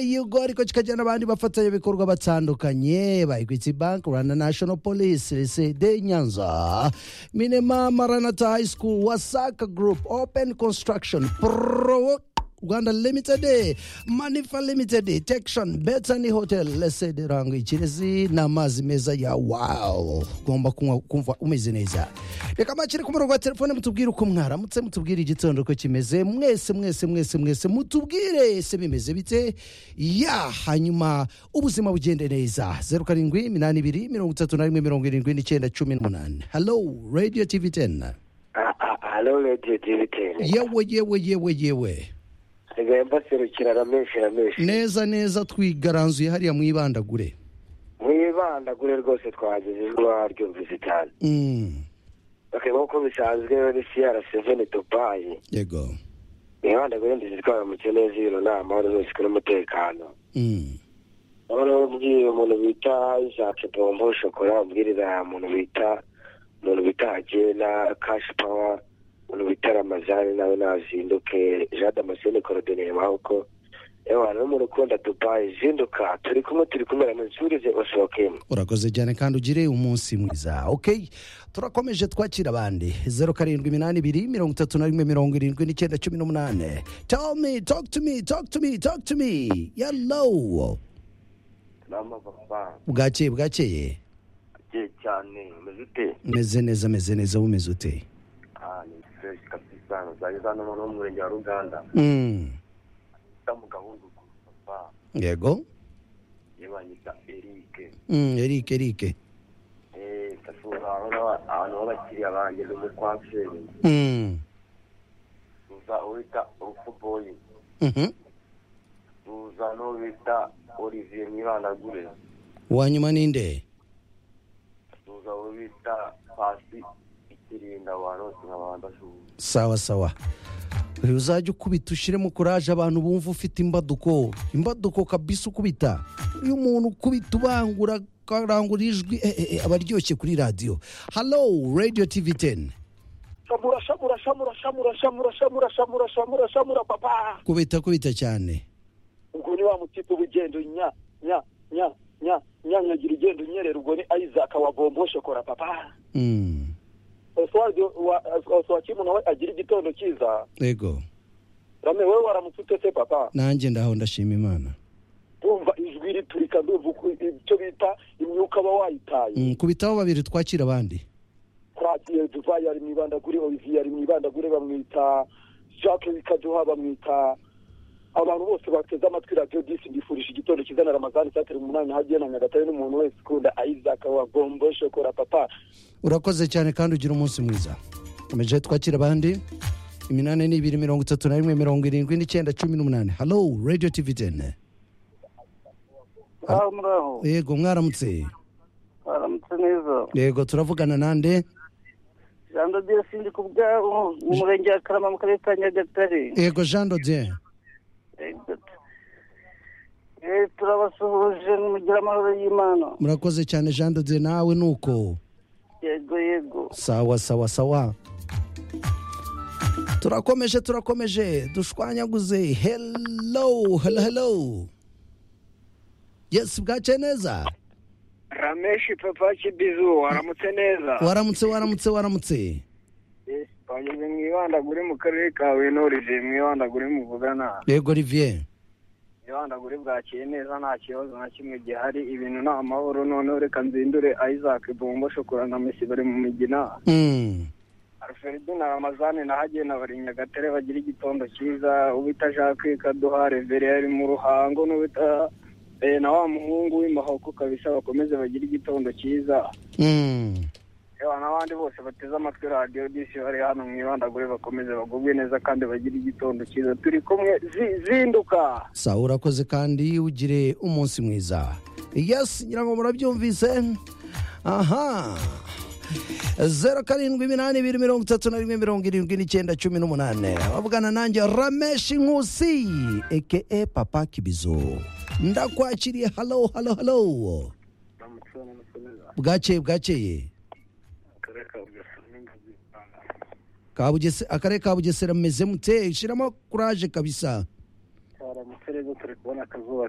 yuko ariko kikajyana abandi bafatanyabikorwa batandukanye ba equity bank rwanda national police lycée de nyanza minema maranata high school wasaka group open construction pro rwanda limited manifa limited detection betany hotel lycée de rango ikirezi n'amazi meza ya wow ugomba kunywa kumva umeze neza reka makiri ku murongo wa telefone mutubwire uko mwaramutse mutubwire igitondo uko kimeze mwese mwese mwese mwese mutubwire se bimeze bite ya hanyuma ubuzima bugende neza zeru karindwi iminani ibiri mirongo itatu na rimwe mirongo irindwi n'icyenda cumi n'umunani hallo radio tv teni Ah, ah, Hello, Radio Dividend. yewe yewe yewe yewe Nsigaye mbaserukira na menshi na menshi. neza neza twigaranzuye hariya mwibandagure Mwibandagure rwose twagize ijwi mwaryumvise cyane. Mm, Okay, nk'uko bisanzwe ni CR7 Dubai. yego Mwibandagure ndizi twara mu cyene z'iro nama hano zose kuri umutekano. Mm, Noneho ubwiye umuntu bita Isaac Bombo Shokora, ubwirira umuntu bita umuntu bita Agena, Cash Power, umuntu bita Ramazani nawe nazinduke, Jean Damascene Corodineri Mawuko. Ewa, n'umuntu ukunda Dubai, zinduka, turi kumwe turi kumwe na nsurize usohokemo. urakoze cyane kandi ugire umunsi mwiza ok turakomeje twakira abandi zeru karindwi iminani ibiri mirongo itatu na rimwe mirongo irindwi n'icyenda cumi n'umunani tell me talk to me talk to me talk to me yellow n'amababa bwakeye bwakeye agiye cyane umeze ute meze neza meze neza bumeze ute ni fresh kabisa zageze hano noneho mu murenge wa ruganda Mm, ita mu gahungu ku papa yego yibanyita erike Mm, eric eric eee kasura ahantu h'abakiriya banjye ni umukwaseri Mm, tuza uwita urufuboyi mhm. tuza n'uwo bita olivier mwibanagure uwanyuma ninde tuza uwo bita pasi ikirinda abantu bose nk'abantu bashubuye sawa sawa uyu uzajya ukubita ushyiremo kuraje abantu bumva ufite imbaduko imbaduko kabisa ukubita iyo umuntu ukubita ubangura akarangura ijwi eh, eh, eh, aba aryoshye kuri radiyo halo radiyo tivi teni shamura shamura shamura shamura shamura shamura shamura shamura shamura papa kubita kubita cyane ubwo ni wa mutipe w'ugendo nya nya nya nya nya nyagira ugenda unyerera ubwo ni isaac wa bombo shokora papa Mm, oswald wa oswald kimu nawe agira igitondo cyiza yego rame wowe waramutse utese papa nanjye ndaho ndashima imana ndumva ijwi riturika ndumva uku- icyo bita imyuka uba wayitaye Mm, kubitaho babiri twakira abandi twagiye dubai ari mu ibandagure olivier ari mu ibandagure bamwita jacques bikaduha bamwita abantu bose bateze amatwi radiyo disi mbifurije igitondo cyiza na ramazani cyatera umunani hagiye na nyagatare n'umuntu wese ukunda isaac wa gombo shokora papa urakoze cyane kandi ugira umunsi mwiza komeje twakira abandi iminani ni ibiri mirongo itatu na rimwe mirongo irindwi n'icyenda cumi n'umunani halo radiyo tivi teni aho muraho yego mwaramutse baramutse neza yego turavugana nande jean dodiyesi ndi ku bwabo mu murenge wa karama mu karere ka nyagatare yego jean dodien Eh, turabasuhuje mugire amahoro y'imana murakoze cyane jean dodien nawe nuko yego yego sawa sawa sawa turakomeje turakomeje dushwanyaguze hello hello hello yes bwace neza rameshi papa kibizu waramutse neza waramutse waramutse waramutse twageze mu ibandagure mu karere ka wenorije mu ibandagure muvugana yego olivier ibandagure bwakeye neza nta kibazo na kimwe gihari ibintu ni amahoro noneho reka nzindure isaac bombo shokora na mesi bari mu migina Mm, alfredo na ramazani na hagena bari nyagatare bagira igitondo cyiza ubita jacques kaduha reveri ari mu ruhango n'ubita eh, na wa muhungu w'imahoko kabisa bakomeze bagire igitondo cyiza mm. yewe n'abandi bose bateze amatwi radiyo disi bari hano mu ibandagure bakomeze bagubwe neza kandi bagire igitondo cyiza turi kumwe zi- zinduka sawa urakoze kandi ugire umunsi mwiza yes ngira ngo murabyumvise aha zeru karindwi iminani ibiri mirongo itatu na rimwe mirongo irindwi n'icyenda cumi n'umunani bavugana nanjye rameshi nkusi eke papa kibizo ndakwakiriye halo halo halo bwakeye bwakeye Kabugese- akarere ka bugesera mumeze mute shyiramo kuraje kabisa twaramutse rero turi kubona akazuba